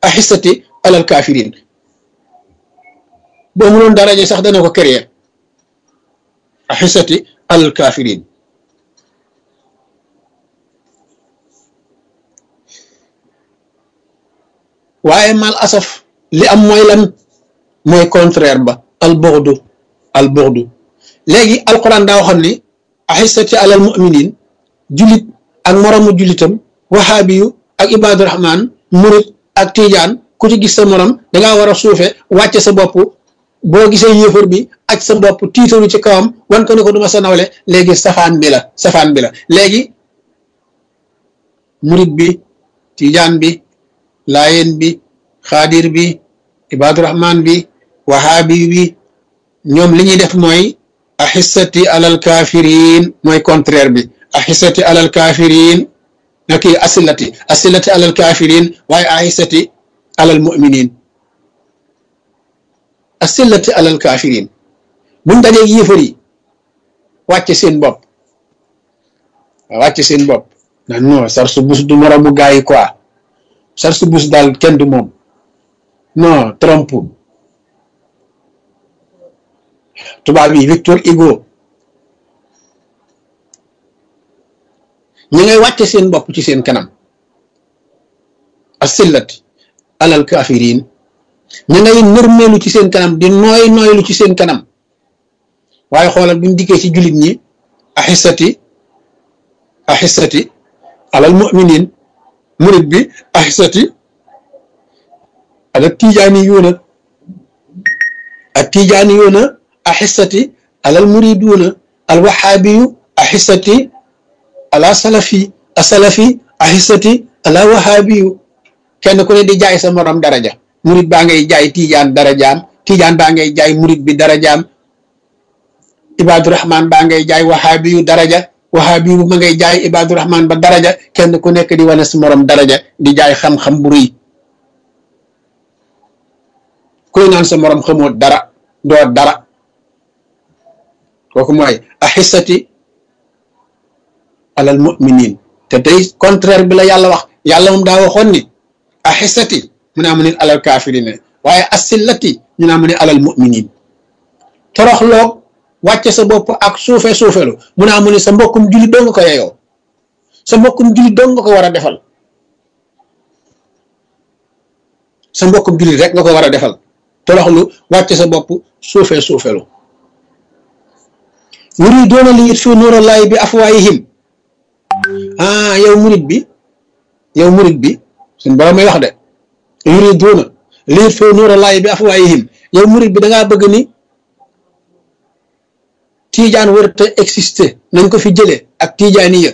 axissati alal kafirin boo mënoon daraja sax dana ko créer axissati alal kafirin waaye mal asaf li am mooy lan mooy contraire ba al bughdu al bughdu léegi alquran daa waxoon ni axissati alal muminin julit ak moromu julitam waxaabiyu ak ibaadu rahman murit ak tijaan ku ci gis sa morom dangaa war a suufe wàcce sa bopp boo gisee yéefar bi aj sa bopp tiitaru ci kawam wan ko ne ko duma sa nawle léegi safaan bi la safaan bi la léegi murit bi tijaan bi laayeen bi xaadir bi ibaadu rahman bi wahaabi bi ñoom li ñuy def mooy axissati alal kafirin mooy contraire bi axissati alal kafirin na kii asilati asilati alal kafirin waaye axissati alal muminin asilati alal kafirin buñ dajee yéefar yi wàcce seen bopp wàcce seen bopp nan non sar su bus du moromu gaa yi quoi sar su bus daal kenn du moom non Trump tubaab yi Victor Hugo ñi ngay wàcce seen bopp ci seen kanam asillati alal kafirin ñi ngay nërmeelu ci seen kanam di nooy nooylu ci seen kanam waaye xoolal buñ dikkee ci jullit ñi axissati axissati alal muminin murit bi axissati alal tijaani yuuna ak tijaani yuuna axissati alal muriduuna al waxaabiyu axissati ala salafi a salafi axissati ala waxaabiyu kenn ku ne di jaay sa morom daraja murit baa ngay jaay tijaan darajaam tijaan baa ngay jaay murit bi darajaam ibaadu rahman baa ngay jaay waxaabiyu daraja waxaabiyu bu ma ngay jaay ibaadu rahman ba daraja kenn ku nekk di wane sa morom daraja di jaay xam-xam bu rëy kuy naan sa morom xamoo dara doo dara kooku mooy axissati alal muminin te tey contraire bi la yàlla wax yàlla moom daa waxoon ni axissati mu naa mu ne alal kaafirine waaye asillati ñu naa mu ne alal muminin toroxloog wàcce sa bopp ak suufe suufelu mu naa mu ne sa mbokkum jullit doo nga ko yeyoo sa mbokkum jullit doo nga ko war a defal sa mbokkum jullit rek nga ko war a defal toroxlu wàcce sa bopp suufe suufelu yuriduuna li yutfiu nuurallaahi bi afwaayihim ah yow murit bi yow murit bi suñ borom may wax de yuriduuna li yutfiu nuurallaahi bi afwaayihim yow murit bi da ngaa bëgg ni tiijaan warut a exister nañ ko fi jëlee ak tiijaaniya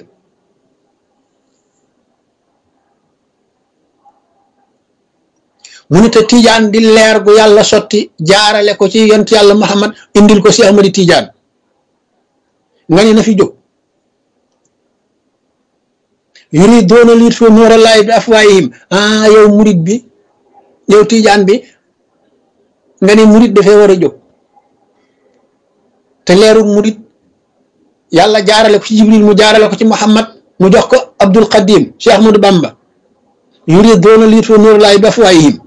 mu ne te tiijaan di leer gu yàlla sotti jaarale ko ci yont yàlla Muhammad indil ko si Ahmadi tiijaan nga ne na fi jóg yuriduuna li yutfiu nuurallaahi bi afwaayihim ah yow murit bi yow tiijaan bi nga ne murit dafee war a jóg te leeru murit yàlla jaarale ko ci jibril mu jaarale ko ci muhammad mu jox ko abdul qadim cheikh ahmadou bamba yuriduuna li yutfiu nuurallaahi bi afwaayihim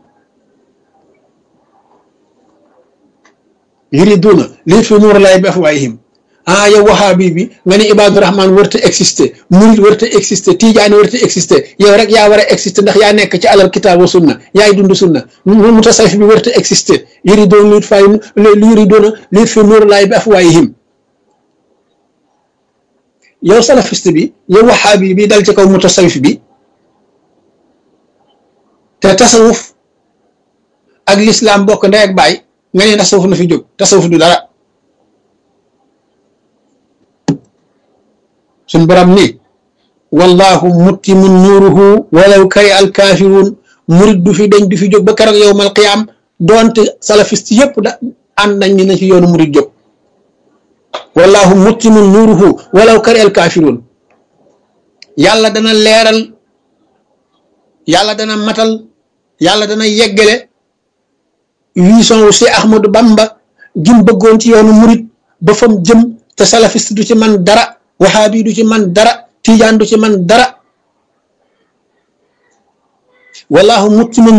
yuriduuna li yutfiu nuurallaahi bi afwaayihim ah yow wahaabi bi nga ne ibaadu rahman warta exister murit warta exister tijaani warta exister yow rek yaa war a exister ndax yaa nekk ci alal kitaab wa sunna yaay dund sunna mutasawif bi warta exister yuriduuna li yuriduuna li yutfiu nuurallaahi bi afwaayihim yow salafiste bi yow wahaabi bi dal ci kaw mutasawif bi te tasawuf ak lislaam bokk ndey ak baay nga ne tasawuf na fi jóg tasawuf du dara suñ borom ni wallahu muttimu nuuruhu walaw kari al kaafiruun murit du fi dañ du fi jóg ba keroog yowmal qiyaam doonte salafiste yëpp da ànd nañ ni na ci yoonu murit jóg wallahu muttimu nuuruhu walaw kari al kaafiruun yàlla dana leeral yàlla dana matal yàlla dana yeggale vision wu si Ahmadou Bamba gim bëggoon ci yoonu murit ba fam jëm te salafiste du ci man dara waxaabi du ci man dara tijaan du ci man dara wallahu muttimun